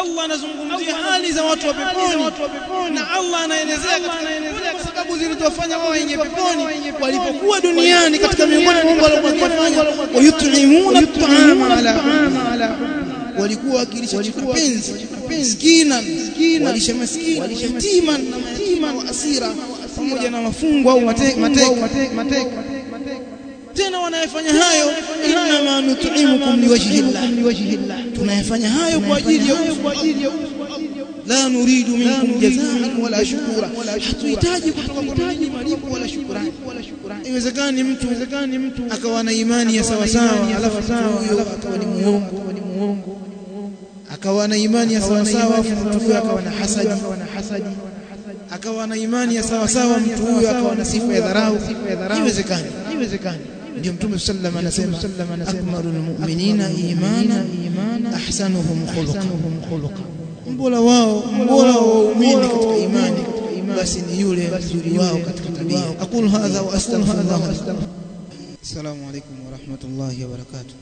Allah anazungumzia hali za watu wa peponi na Allah anaelezea katika kwa sababu zilizofanya wao waingie peponi walipokuwa duniani katika miongoni mwa mambo waliyofanya wayut'imuna at'ama ala walikuwa wakilisha kipenzi miskina walisha maskini yatima na mayatima wa asira pamoja na wafungwa au mateka tena wanayefanya hayo inma nut'imukum liwajhi llah tunayefanya hayo kwa ajili ya la nuridu minkum jazaan wala shukura hatuhitaji kutoka kwenu malipo wala shukrani iwezekani mtu iwezekani mtu akawa na imani ya sawa sawa alafu huyo akawa ni muongo akawa na imani ya sawa sawa mtu huyo akawa na hasadi akawa na imani ya sawa sawa mtu huyo akawa na sifa ya dharau iwezekani iwezekani ndio mtume sallallahu alayhi wasallam anasema akmalul mu'minina imana ahsanuhum khuluqa mbora wao mbora wa waumini katika imani basi ni yule mzuri wao katika tabia aqulu hadha wa astaghfirullah assalamu alaykum wa rahmatullahi wa barakatuh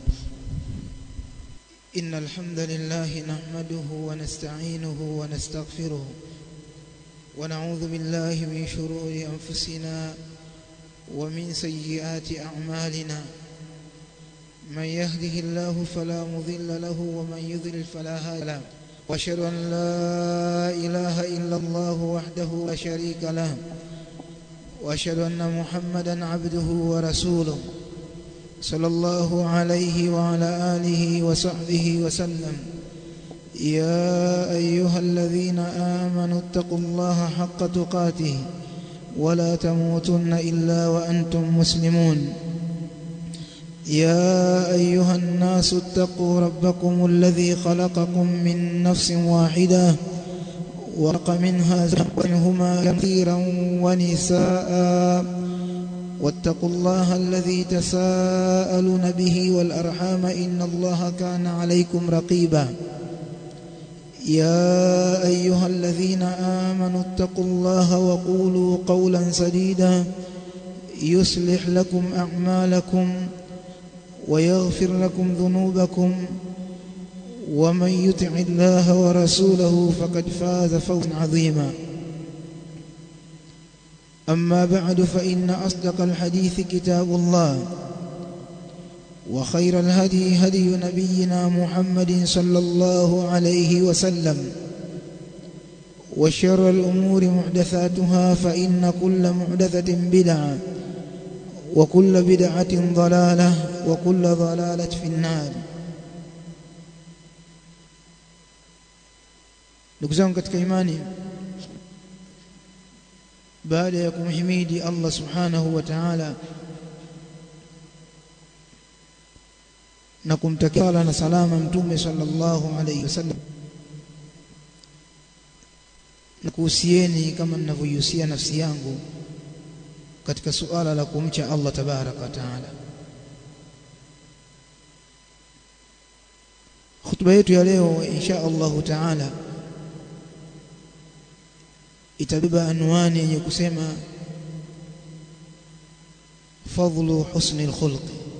إن الحمد لله نحمده ونستعينه ونستغفره ونعوذ بالله من شرور أنفسنا ومن سيئات أعمالنا من يهده الله فلا مضل له ومن يضلل فلا هادي له واشهد أن لا إله إلا الله وحده لا شريك له واشهد أن محمدا عبده ورسوله صلى الله عليه وعلى آله وصحبه وسلم يا أيها الذين آمنوا اتقوا الله حق تقاته ولا تموتن إلا وأنتم مسلمون يا أيها الناس اتقوا ربكم الذي خلقكم من نفس واحدة ورق منها منهما كثيرا ونساء واتقوا الله الذي تساءلون به والأرحام إن الله كان عليكم رقيبا يا أيها الذين آمنوا اتقوا الله وقولوا قولا سديدا يصلح لكم أعمالكم ويغفر لكم ذنوبكم ومن يطع الله ورسوله فقد فاز فوزا عظيما أما بعد فإن أصدق الحديث كتاب الله وخير الهدي هدي نبينا محمد صلى الله عليه وسلم وشر الأمور محدثاتها فإن كل محدثة بدعة وكل بدعة ضلالة وكل ضلالة في النار ndugu zangu katika imani baada ya kumhimidi Allah subhanahu wa ta'ala na kumtakia na salama mtume sallallahu alayhi wasallam na kuhusieni kama ninavyohusia nafsi yangu katika suala la kumcha Allah tabaraka wa taala khutba yetu ya leo insha Allahu taala itabeba anwani yenye kusema fadlu husni alkhulq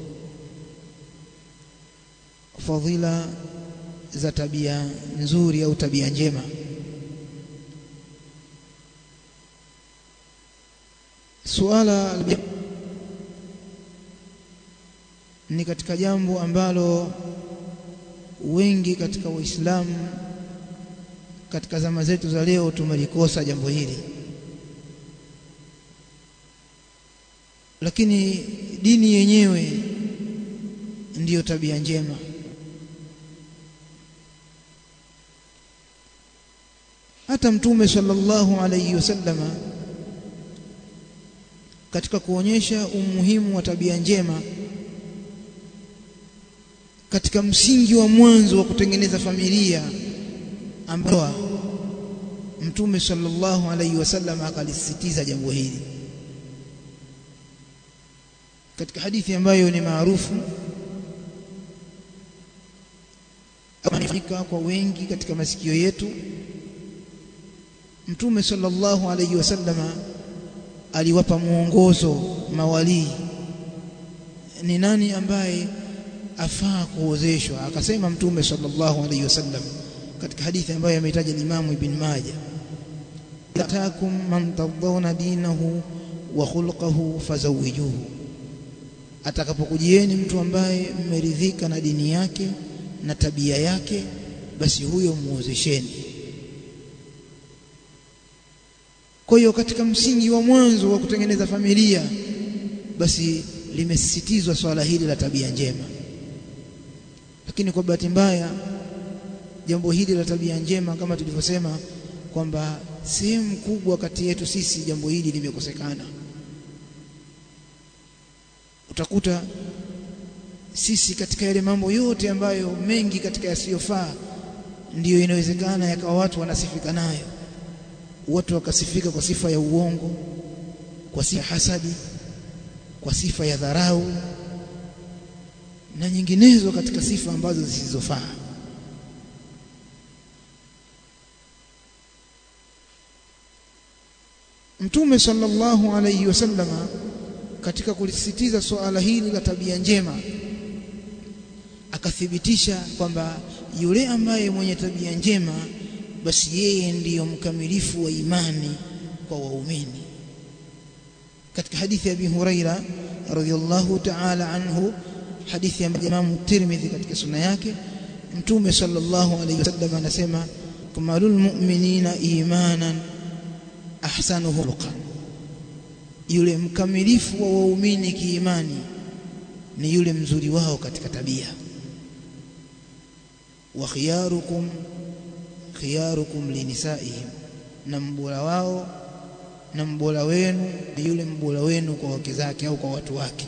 fadhila za tabia nzuri au tabia njema suala ni katika jambo ambalo wengi katika waislamu katika zama zetu za leo tumelikosa jambo hili lakini dini yenyewe ndiyo tabia njema hata mtume sallallahu alayhi wasallama katika kuonyesha umuhimu wa tabia njema katika msingi wa mwanzo wa kutengeneza familia ambao mtume sallallahu alayhi wasallam akalisisitiza jambo hili katika hadithi ambayo ni maarufu amefika kwa wengi katika masikio yetu mtume sallallahu alayhi wasallama aliwapa mwongozo mawalii ni nani ambaye afaa kuozeshwa akasema mtume sallallahu alayhi wasallam katika hadithi ambayo ameitaja Imam Ibn Majah atakum man tadawna dinahu wa khulquhu fazawijuhu atakapokujieni mtu ambaye mmeridhika na dini yake na tabia yake basi huyo muozesheni kwa hiyo katika msingi wa mwanzo wa kutengeneza familia basi limesisitizwa swala hili la tabia njema lakini kwa bahati mbaya jambo hili la tabia njema kama tulivyosema kwamba sehemu kubwa kati yetu sisi jambo hili limekosekana utakuta sisi katika yale mambo yote ambayo mengi katika yasiyofaa ndiyo inawezekana yakawa watu wanasifika nayo watu wakasifika kwa sifa ya uongo kwa sifa ya hasadi kwa sifa ya dharau na nyinginezo katika sifa ambazo zisizofaa Mtume sallallahu alayhi wasallama katika kulisisitiza suala hili la tabia njema akathibitisha kwamba yule ambaye mwenye tabia njema basi yeye ndiyo mkamilifu wa imani kwa waumini katika hadithi ya Abi Huraira radhiyallahu ta'ala anhu hadithi ya Imam Tirmidhi katika sunna yake Mtume sallallahu alayhi wasallam anasema kamalul mu'minina imanan ahsanuhu khuluqan yule mkamilifu wa waumini kiimani ni yule mzuri wao katika tabia wa khiyarukum khiyarukum linisaihim na mbora wao na mbora wenu ni yule mbora wenu kwa wake zake au kwa watu wake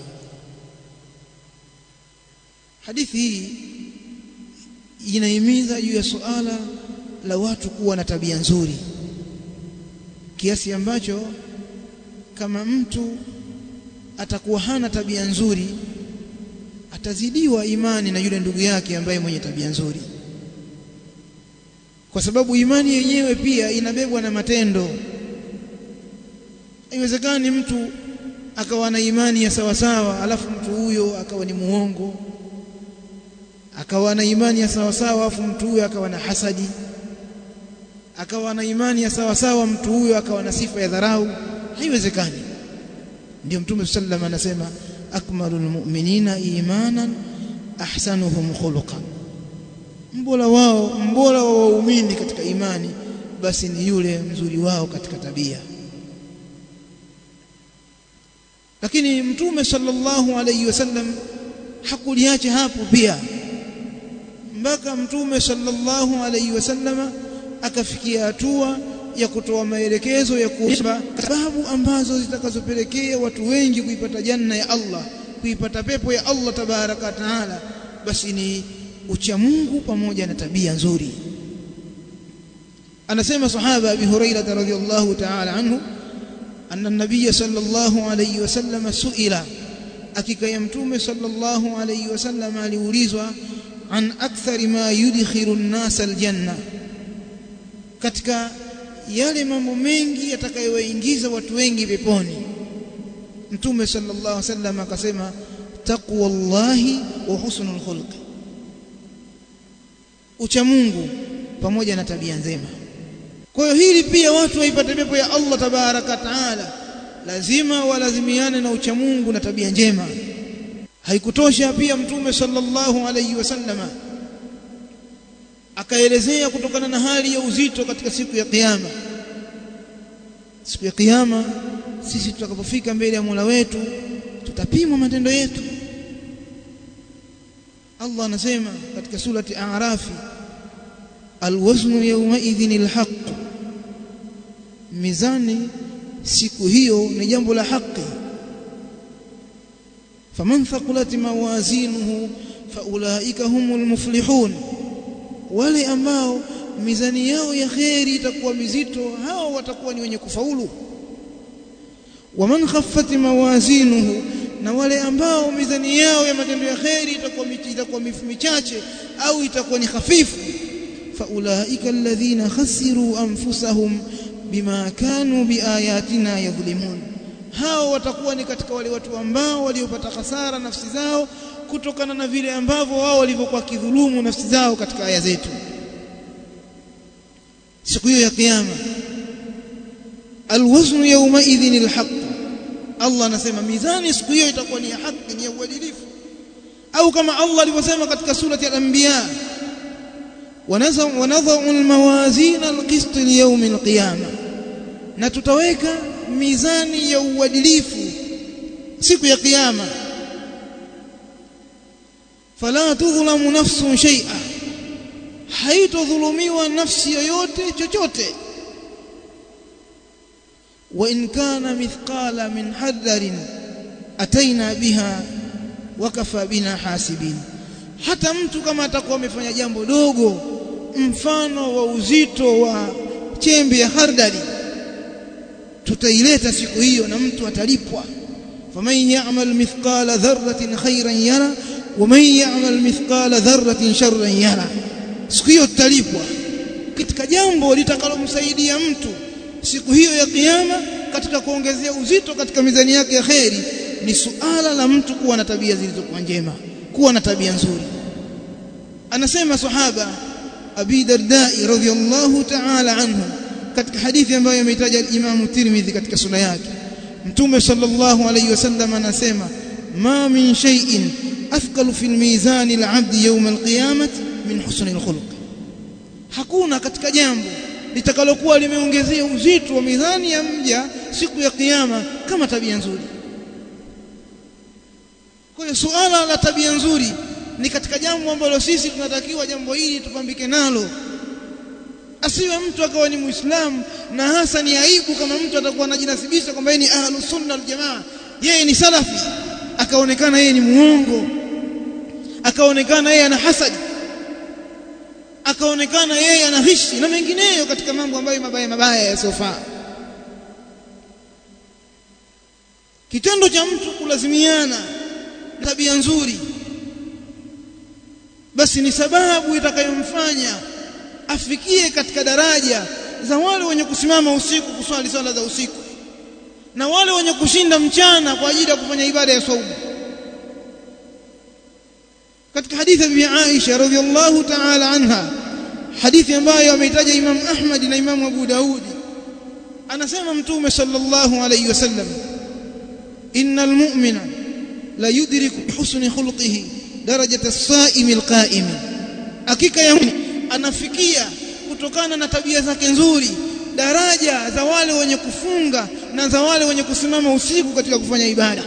hadithi hii inahimiza juu ya suala la watu kuwa na tabia nzuri kiasi ambacho kama mtu atakuwa hana tabia nzuri atazidiwa imani na yule ndugu yake ambaye mwenye tabia nzuri kwa sababu imani yenyewe pia inabebwa na matendo haiwezekani mtu akawa na imani ya sawasawa alafu mtu huyo akawa ni muongo akawa na imani ya sawasawa alafu mtu huyo akawa na hasadi akawa na imani ya sawasawa mtu huyo akawa na sifa ya dharau haiwezekani ndio mtume sallam anasema akmalul mu'minina imanan ahsanuhum khuluqan mbora wao mbora wa waumini katika imani basi ni yule mzuri wao katika tabia lakini mtume sallallahu alayhi wasallam hakuliacha hapo pia mpaka mtume sallallahu alayhi wasallama akafikia hatua ya kutoa maelekezo ya kuomba sababu ambazo zitakazopelekea watu wengi kuipata janna ya Allah kuipata pepo ya Allah tabaraka taala basi ni ucha Mungu pamoja na tabia nzuri anasema sahaba Abi Hurairah radhiyallahu ta'ala anhu anna an-nabiy sallallahu alayhi wasallam suila hakika ya mtume sallallahu alayhi wasallam aliulizwa an akthari ma yudkhilu an-nas al-janna katika yale mambo mengi yatakayowaingiza watu wengi peponi mtume sallallahu alaihi wasallam akasema taqwallahi wa husnul khulq ucha Mungu pamoja na tabia njema kwa hiyo hili pia watu waipate pepo ya Allah tabaraka taala lazima walazimiane na ucha Mungu na tabia njema haikutosha pia mtume sallallahu alaihi wasallama akaelezea kutokana na hali ya uzito katika siku ya kiyama siku ya kiyama sisi tutakapofika mbele ya Mola wetu tutapimwa matendo yetu Allah anasema katika surati A'rafi alwaznu yawma idhin alhaq mizani siku hiyo ni jambo la haki faman thaqulat mawazinuhu faulaika humul muflihun wale ambao mizani yao ya kheri itakuwa mizito hao watakuwa ni wenye kufaulu waman khaffat mawazinuhu na wale ambao mizani yao ya matendo ya kheri itakuwa itakuwa michache au itakuwa ni hafifu faulaika alladhina khasiru anfusahum bima kanu biayatina yadhlimun hao watakuwa ni katika wale watu ambao waliopata hasara nafsi zao kutokana na vile ambavyo wao walivyokuwa kidhulumu nafsi zao katika aya zetu siku hiyo ya kiyama alwaznu yawma idhin alhaq Allah anasema mizani siku hiyo itakuwa ni ya haki ni ya uadilifu au kama Allah alivyosema katika surati al-anbiya wanadhau almawazin alqist liyawm alqiyama na tutaweka mizani ya uadilifu siku ya kiyama fala tudhlamu nafsun shay'a haitodhulumiwa nafsi yoyote chochote wa in kana mithqala min hadarin ataina biha wakafa bina hasibin hata mtu kama atakuwa amefanya jambo dogo mfano wa uzito wa chembe ya hardari tutaileta siku hiyo na mtu atalipwa faman ya'mal mithqala dharratin khairan yara waman ya'mal mithqala dharratin sharran yara siku hiyo tutalipwa katika jambo litakalomsaidia mtu siku hiyo ya kiyama katika kuongezea uzito katika mizani yake ya kheri ni suala la mtu kuwa na tabia zilizokuwa njema kuwa na tabia nzuri anasema sahaba abi dardai radhiyallahu ta'ala anhu katika hadithi ambayo ameitaja Imam Tirmidhi katika sura yake Mtume sallallahu alayhi wasallam anasema ma min shay'in athqalu fil mizan al-'abd yawm al-qiyamah min husn al-khuluq hakuna katika jambo litakalokuwa limeongezea uzito wa mizani ya mja siku ya kiyama kama tabia nzuri kwa hiyo suala la tabia nzuri ni katika jambo ambalo sisi tunatakiwa jambo hili tupambike nalo asiwe mtu akawa ni muislamu na hasa ni aibu kama mtu atakuwa anajinasibisha kwamba yeye ni ahlus sunna wal jamaa yeye ni salafi akaonekana yeye ni muongo akaonekana yeye ana hasadi akaonekana yeye ana hishi na mengineyo katika mambo ambayo mabaya mabaya yasiyofaa kitendo cha mtu kulazimiana tabia nzuri basi ni sababu itakayomfanya afikie katika daraja za wale wenye kusimama usiku kuswali swala za usiku na wale wenye kushinda mchana kwa ajili ya kufanya ibada ya saumu katika hadithi ya Bibi Aisha radhiallahu ta'ala anha hadithi ambayo ameitaja Imam Ahmad na Imam Abu Daudi anasema mtume sallallahu alayhi wasallam innal mu'mina la yudriku husni khuluqihi darajata as-sa'imi al-qa'imi hakika ya anafikia kutokana na tabia zake nzuri daraja za wale wenye kufunga na za wale wenye kusimama usiku katika kufanya ibada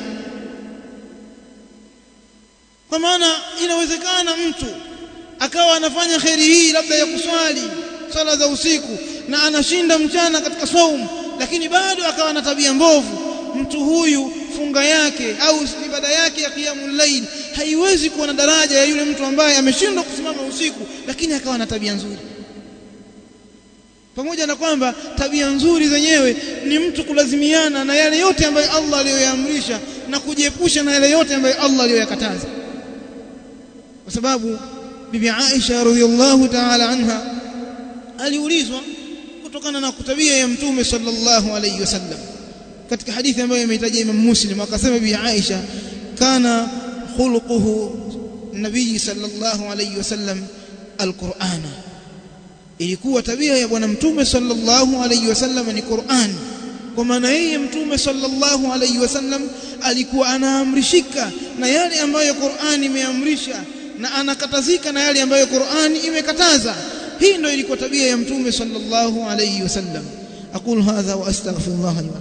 kwa maana inawezekana mtu akawa anafanya kheri hii labda ya kuswali swala za usiku na anashinda mchana katika saumu lakini bado akawa na tabia mbovu mtu huyu funga yake au ibada yake ya qiyamul layl haiwezi kuwa na daraja ya yule mtu ambaye ameshindwa kusimama usiku lakini akawa na tabia nzuri pamoja na kwamba tabia nzuri zenyewe ni mtu kulazimiana na yale yote ambayo Allah aliyoyaamrisha na kujiepusha na yale yote ambayo Allah aliyoyakataza kwa sababu bibi Aisha radhiallahu ta'ala anha aliulizwa kutokana na tabia ya mtume sallallahu alayhi wasallam katika hadithi ambayo imehitaja Imam Muslim akasema bibi Aisha kana khuluquhu nabii sallallahu alayhi wasallam alqur'ana ilikuwa tabia ya bwana mtume sallallahu alayhi wasallam ni Qur'an kwa maana yeye mtume sallallahu alayhi wasallam alikuwa anaamrishika na yale ambayo Qur'an imeamrisha na anakatazika na yale ambayo Qur'an imekataza hii ndio ilikuwa tabia ya mtume sallallahu alayhi wasallam aqul hadha wa astaghfirullah li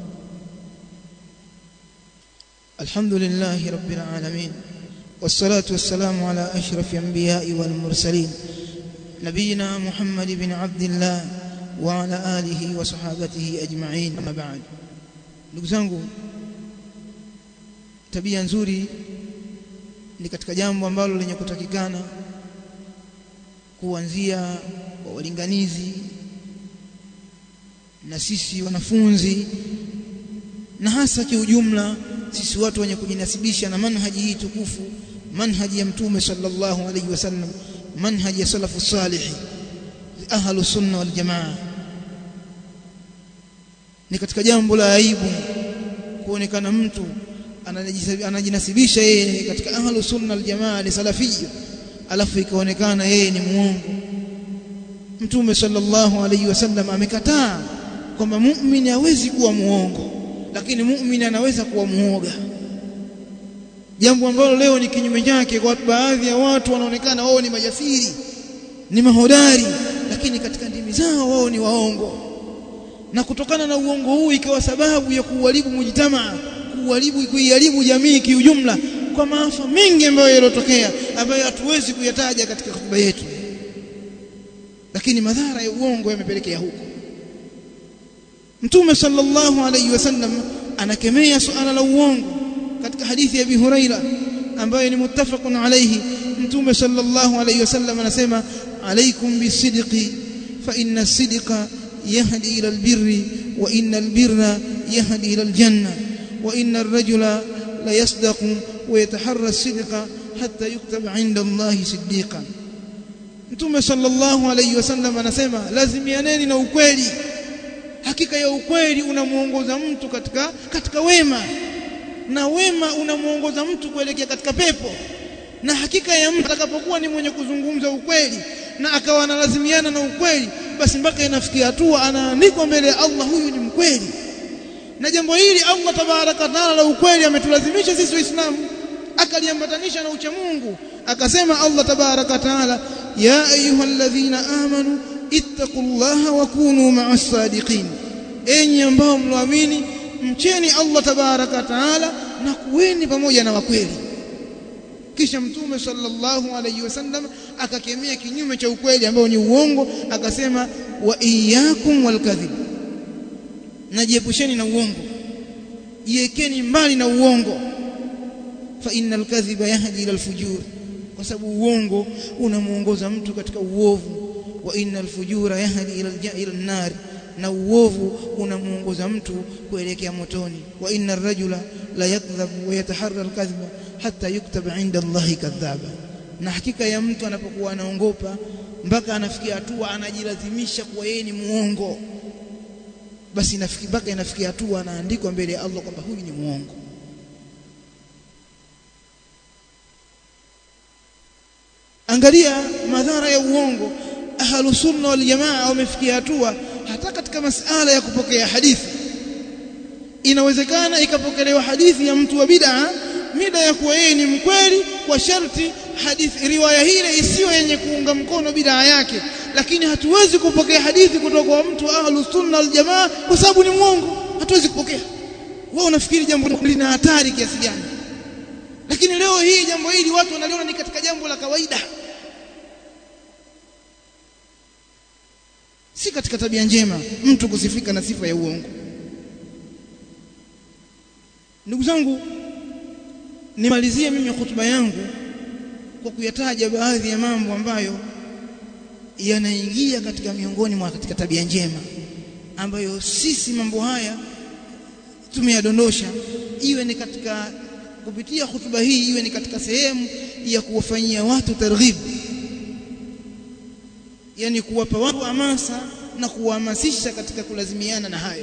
الحمد لله رب العالمين والصلاة والسلام على أشرف الأنبياء والمرسلين نبينا محمد بن عبد الله وعلى آله وصحابته أجمعين أما بعد ndugu zangu tabia nzuri ni katika jambo ambalo lenye kutakikana kuanzia kwa walinganizi na sisi wanafunzi na hasa kiujumla sisi watu wenye kujinasibisha na manhaji hii tukufu manhaji ya mtume sallallahu alaihi wasallam manhaji ya salafu salih ahlu sunna wal jamaa ni katika jambo la aibu kuonekana mtu anajinasibisha yeye katika ahlu sunna wal jamaa ni salafiyya alafu ikaonekana yeye ni muongo mtume sallallahu alayhi wasallam amekataa kwamba muumini hawezi kuwa muongo lakini muumini anaweza kuwa muoga jambo ambalo leo ni kinyume chake kwa baadhi ya watu wanaonekana wao ni majasiri ni mahodari lakini katika ndimi zao wao ni waongo na kutokana na uongo huu ikawa sababu ya kuharibu mujtamaa kuharibu kuiharibu jamii kiujumla kwa maafa mengi ambayo yalotokea ambayo hatuwezi kuyataja katika hotuba yetu lakini madhara ya uongo yamepelekea huko Mtume sallallahu alayhi wasallam anakemea suala la uongo katika hadithi ya Abi Huraira ambayo ni muttafaqun alayhi Mtume sallallahu alayhi wasallam anasema alaykum bisidqi fa inna as-sidqa yahdi ila al-birri wa inna al-birra yahdi ila al-janna wa inna ar-rajula la yasdaqu wa yataharra as-sidqa hatta yuktaba 'inda Allahi siddiqan Mtume sallallahu alayhi wasallam anasema lazimianeni na ukweli hakika ya ukweli unamuongoza mtu katika katika wema na wema unamuongoza mtu kuelekea katika pepo na hakika ya mtu atakapokuwa ni mwenye kuzungumza ukweli na akawa analazimiana na ukweli basi mpaka inafikia hatua anaandikwa mbele ya Allah huyu ni mkweli na jambo hili Allah tabaraka taala la ukweli ametulazimisha sisi waislamu akaliambatanisha na ucha Mungu akasema Allah tabaraka taala ya ayyuhalladhina amanu ittaqullaha wa kunu ma'as sadiqin enyi ambao mloamini mcheni Allah tabaraka taala na kuweni pamoja na wakweli kisha mtume sallallahu alayhi wasallam akakemea kinyume cha ukweli ambao ni uongo akasema wa iyyakum walkadhib najiepusheni na uongo jiekeni mbali na uongo fa innal kadhiba yahdi ila alfujur kwa sababu uongo unamuongoza mtu katika uovu wa innal fujura yahdi ila ila an-nar na uovu unamuongoza mtu kuelekea motoni wa inna ar-rajula la yakdhabu wa yataharra al-kadhiba hatta yuktaba 'inda Allahi kadhaba na hakika ya mtu anapokuwa anaongopa mpaka anafikia hatua anajilazimisha kuwa yeye ni muongo basi inafikia mpaka inafikia hatua anaandikwa mbele ya Allah kwamba huyu ni muongo angalia madhara ya uongo ahlus sunna wal jamaa wamefikia hatua hata katika masala ya kupokea hadithi inawezekana ikapokelewa hadithi ya mtu wa bid'a mida ya kuwa yeye ni mkweli kwa sharti hadithi riwaya hile isiyo yenye kuunga mkono bid'a yake lakini hatuwezi kupokea hadithi kutoka kwa mtu wa ahlus sunna wal jamaa kwa sababu ni mwongo hatuwezi kupokea wao unafikiri jambo lina hatari kiasi gani lakini leo hii jambo hili watu wanaliona ni katika jambo la kawaida si katika tabia njema mtu kusifika na sifa ya uongo ndugu zangu nimalizie mimi hotuba yangu kwa kuyataja baadhi ya mambo ambayo yanaingia katika miongoni mwa katika tabia njema ambayo sisi mambo haya tumeyadondosha iwe ni katika kupitia hotuba hii iwe ni katika sehemu ya kuwafanyia watu targhib yani kuwapa watu hamasa na kuwahamasisha katika kulazimiana na hayo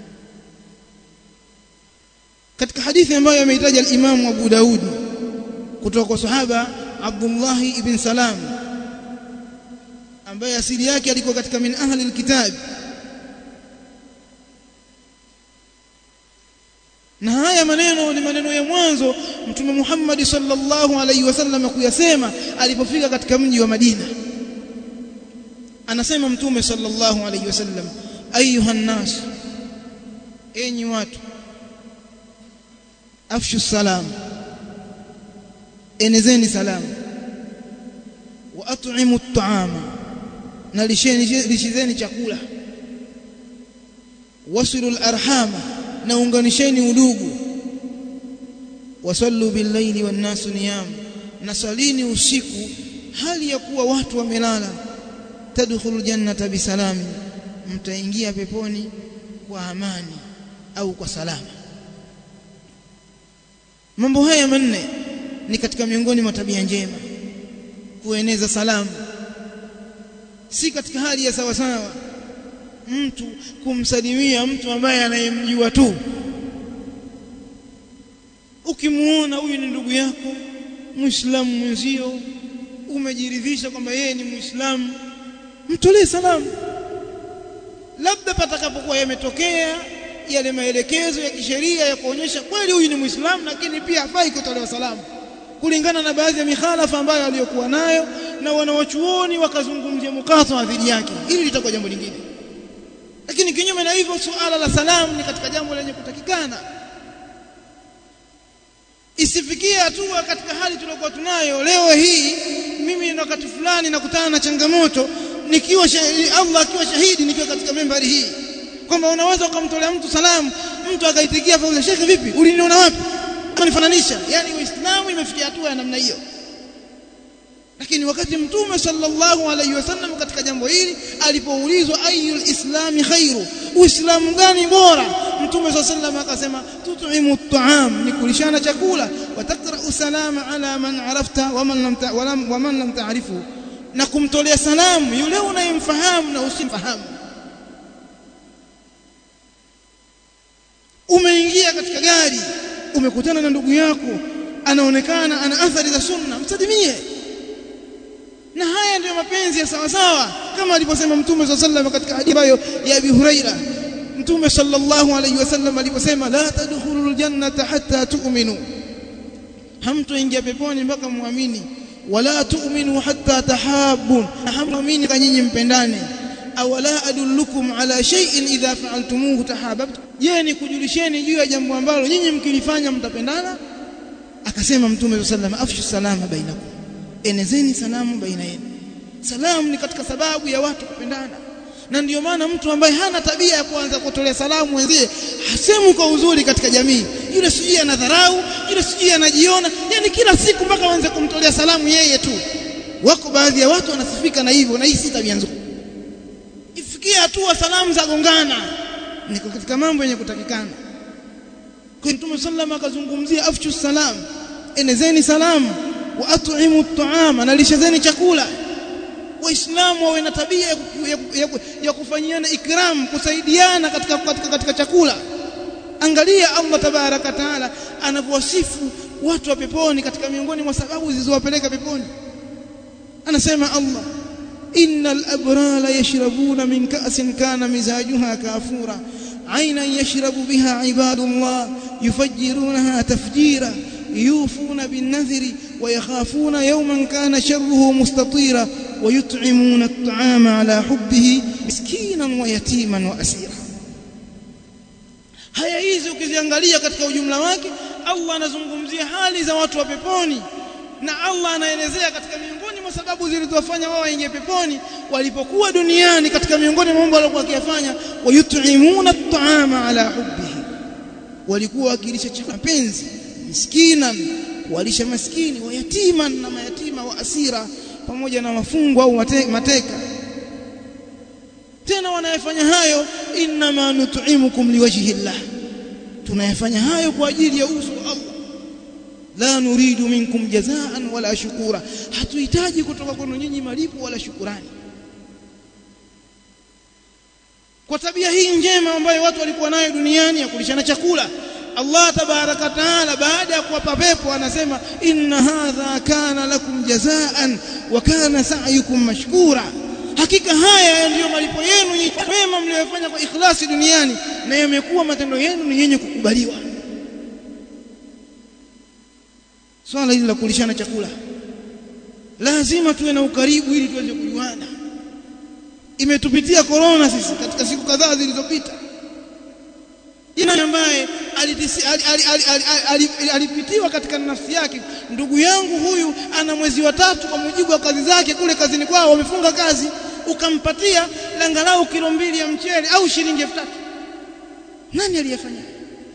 katika hadithi ambayo ameitaja al-Imam Abu Daud kutoka kwa sahaba Abdullah ibn Salam ambaye asili yake alikuwa katika min ahli al-kitab na haya maneno ni maneno ya mwanzo mtume Muhammad sallallahu alaihi wasallam kuyasema alipofika katika mji wa Madina anasema mtume sallallahu alaihi wasallam ayuhan nas enyi watu afshu salam enezeni salamu wa at'imu at'ama na lisheni lishizeni chakula wasilu al-arhama na unganisheni udugu wasallu bil-laili wan-nasu niyam na salini usiku hali ya kuwa watu wamelala tadkhulul jannata bisalami mtaingia peponi kwa amani au kwa salama mambo haya manne ni katika miongoni mwa tabia njema kueneza salamu si katika hali ya sawa sawa mtu kumsalimia mtu ambaye anayemjua tu ukimuona huyu ni ndugu yako muislamu mwenzio umejiridhisha kwamba yeye ni muislamu mtolee salamu labda patakapokuwa yametokea yale maelekezo ya kisheria ya kuonyesha kweli huyu ni muislamu lakini pia hafai kutolewa salamu kulingana na baadhi ya mikhalafa ambayo aliyokuwa nayo na wanawachuoni wakazungumzia mukatha dhidi yake hili litakuwa jambo lingine lakini kinyume na hivyo suala la salamu ni katika jambo lenye kutakikana isifikie hatua katika hali tuliokuwa tunayo leo hii mimi na wakati fulani nakutana na changamoto nikiwa shahidi, Allah akiwa shahidi nikiwa katika membari hii kwamba unaweza ukamtolea mtu salamu mtu akaitikia fadhila shekhe vipi uliniona wapi kunifananisha yani uislamu imefikia hatua ya namna hiyo lakini wakati mtume sallallahu alaihi wasallam katika jambo hili alipoulizwa ayul islami khairu uislamu gani bora mtume sallallahu alaihi wasallam akasema tut'imu at'am ni kulishana chakula wa taqra'u salama ala man arafta wa man lam wa man lam ta'rifu na kumtolea salamu yule unayemfahamu na usimfahamu umeingia katika gari umekutana na ndugu yako anaonekana ana athari za sunna msadimie na haya ndiyo mapenzi ya sawa sawa kama alivyosema mtume swalla sallam katika hadithi ambayo ya Abi Huraira mtume sallallahu alayhi wasallam aliposema la tadkhulul jannata hatta tu'minu hamtoingia peponi mpaka muamini wala tu'minu hatta tahabbun hamtuamini kwa nyinyi mpendane awala adullukum ala shay'in idha fa'altumuhu tahabbtum je ni kujulisheni juu ya jambo ambalo nyinyi mkilifanya mtapendana akasema mtume sallallahu alayhi wasallam afshu salama bainakum enezeni salamu baina yenu salamu ni katika sababu ya watu kupendana na ndiyo maana mtu ambaye hana tabia ya kuanza kutolea salamu wenzie hasemu kwa uzuri katika jamii yule sijui anadharau yule sijui anajiona yani kila siku mpaka waanze kumtolea salamu yeye tu wako baadhi ya watu wanasifika na hivyo na hii si tabia nzuri ifikie hatua salamu za gongana ni katika mambo yenye kutakikana kwa Mtume sallam akazungumzia afshu salam enezeni salamu wa at'imu at'ama na lishazeni chakula waislamu wawe na tabia ya, ya, ya, ya kufanyiana ikram kusaidiana katika, katika, katika chakula angalia Allah tabaraka taala anavyowasifu watu wa peponi katika miongoni mwa sababu zilizowapeleka peponi anasema Allah innal abrala yashrabuna min ka'sin kana mizajuha kafura عينا يشرب بها عباد الله يفجرونها تفجيرا يوفون بالنذر ويخافون يوما كان شره مستطيرا ويطعمون الطعام على حبه مسكينا ويتيما واسيرا haya hizi ukiziangalia katika ujumla wake Allah anazungumzia hali za watu wa peponi na Allah anaelezea katika miongoni mwa sababu zilizowafanya wao waingie peponi walipokuwa duniani katika miongoni mwa mambo waliokuwa wakiyafanya wayut'imuna at'ama ala hubbihi walikuwa wakilisha chakula penzi miskinan kuwalisha maskini wayatiman na mayatima wa asira pamoja na mafungwa au mateka tena wanayefanya hayo inma nut'imukum liwajhi llah tunayafanya hayo kwa ajili ya uso wa Allah la nuridu minkum jazaan wala shukura hatuhitaji kutoka kwenu nyinyi malipo wala shukurani kwa tabia hii njema ambayo watu walikuwa nayo duniani ya kulishana chakula Allah tabaraka taala baada ya kuwapa pepo anasema inna hadha kana lakum jazaan wa kana sa'yukum mashkura hakika haya ndiyo malipo yenu mema mliyofanya kwa ikhlasi duniani na yamekuwa matendo yenu ni yenye kukubaliwa swala hili la kulishana chakula lazima tuwe na ukaribu ili tuweze kujuana imetupitia corona sisi katika siku kadhaa zilizopita jina ambaye alipitiwa katika nafsi yake ndugu yangu huyu ana mwezi wa tatu kwa mujibu wa kazi zake kule kazini kwao wamefunga kazi ukampatia langalau kilo mbili ya mchele au shilingi elfu tatu nani aliyefanya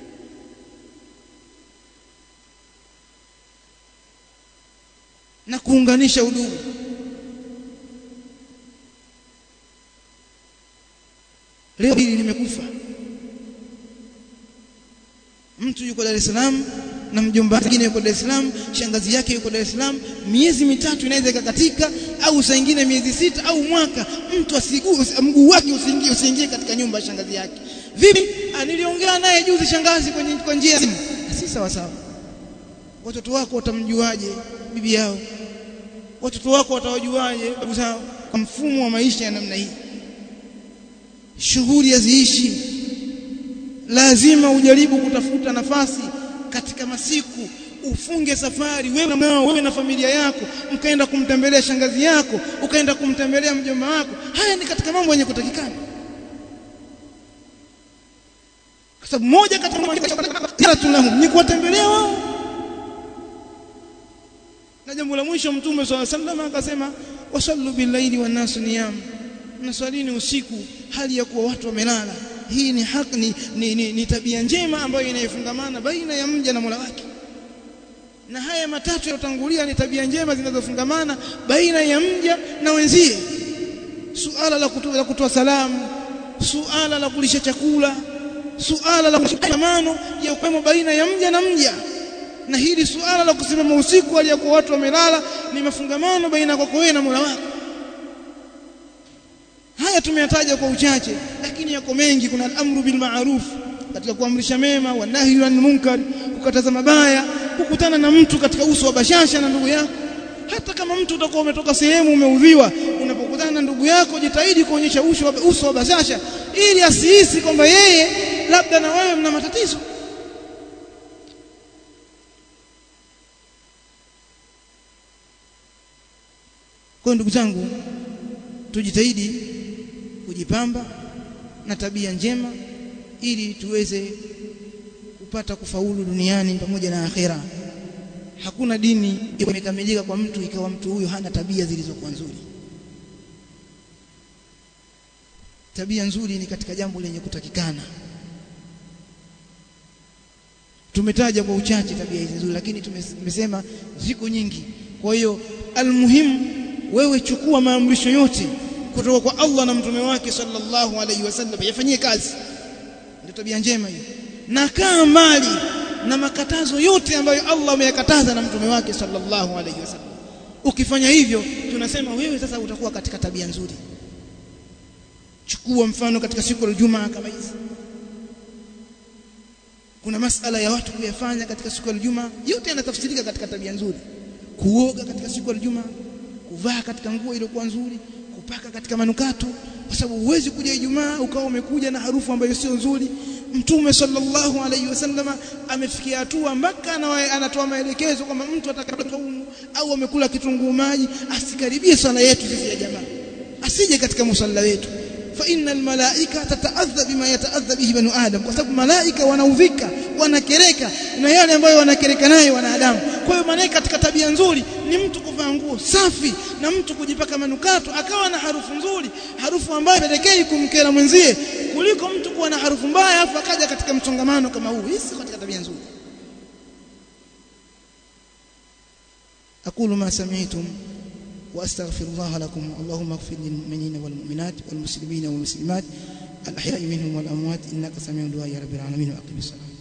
na kuunganisha udugu leo hili limekufa mtu yuko Dar es Salaam na mjomba mwingine yuko Dar es Salaam shangazi yake yuko Dar es Salaam miezi mitatu inaweza ikakatika au saa nyingine miezi sita au mwaka mtu asigue mguu wake usiingie usiingie katika nyumba ya shangazi yake vipi niliongea naye juzi shangazi kwenye kwa njia ya simu si sawa sawa watoto wako watamjuaje bibi yao watoto wako watawajuaje babu zao mfumo wa maisha ya namna hii shughuli haziishi lazima ujaribu kutafuta nafasi katika masiku ufunge safari wewe na wewe na familia yako mkaenda kumtembelea shangazi yako ukaenda kumtembelea mjomba wako haya ni katika mambo yenye kutakikana kwa sababu moja katika tunahum ni kuwatembelea wao na jambo la mwisho mtume swalla sallam akasema wasallu billaili wan nasu niyam naswalini usiku hali ya kuwa watu wamelala hii ni haki ni, ni, ni, ni tabia njema ambayo inayofungamana baina ya mja na Mola wake na haya matatu yalotangulia ni tabia njema zinazofungamana baina ya mja na wenzie suala la kutoa, la kutoa salamu suala la kulisha chakula suala la kushikamano ya ukwemo baina ya mja na mja na hili suala la kusimama usiku aliyakuwa watu wamelala ni mafungamano baina yako wewe na Mola wako haya tumeyataja kwa uchache lakini yako mengi kuna al-amru bil ma'ruf katika kuamrisha mema wa nahyu anil munkar kukataza mabaya kukutana na mtu katika uso wa bashasha na ndugu yako hata kama mtu utakuwa umetoka sehemu umeudhiwa unapokutana na ndugu yako jitahidi kuonyesha uso wa, uso wa bashasha ili asihisi kwamba yeye labda na wewe mna matatizo kwa ndugu zangu tujitahidi kujipamba na tabia njema ili tuweze kupata kufaulu duniani pamoja na akhera hakuna dini imekamilika kwa mtu ikawa mtu huyo hana tabia zilizokuwa nzuri tabia nzuri ni katika jambo lenye kutakikana tumetaja kwa uchache tabia hizi nzuri lakini tumesema ziko nyingi kwa hiyo almuhimu wewe chukua maamrisho yote kutoka kwa Allah na mtume wake sallallahu alaihi wasallam yafanyie kazi ndio tabia njema hiyo na kaa mbali na makatazo yote ambayo Allah ameyakataza na mtume wake sallallahu alaihi wasallam ukifanya hivyo tunasema wewe sasa utakuwa katika tabia nzuri chukua mfano katika siku ya Ijumaa kama hizi kuna masala ya watu kuyafanya katika siku ya Ijumaa yote yanatafsirika katika tabia nzuri kuoga katika siku ya Ijumaa kuvaa katika nguo iliyokuwa nzuri kupaka katika manukato kwa sababu huwezi kuja Ijumaa ukawa umekuja na harufu ambayo sio nzuri Mtume sallallahu alaihi wasallama amefikia hatua mpaka anatoa maelekezo kwamba mtu atakapoumu au amekula kitunguu maji asikaribie swala yetu sisi ya jamaa asije katika musalla wetu fa innal malaika tataadha bima yataadha bihi banu adam kwa sababu malaika wanaudhika wanakereka na yale ambayo wanakereka nayo wanadamu kwa hiyo maana katika tabia nzuri ni mtu kuvaa nguo safi na mtu kujipaka manukato akawa na harufu nzuri harufu ambayo pelekei kumkera mwenzie kuliko mtu kuwa na harufu mbaya afu akaja katika msongamano kama huu hii si katika tabia nzuri aqulu ma sami'tum واستغفر الله لكم اللهم اغفر للمؤمنين والمؤمنات والمسلمين والمسلمات الاحياء منهم والاموات انك سميع دعاء يا رب العالمين واقم الصلاه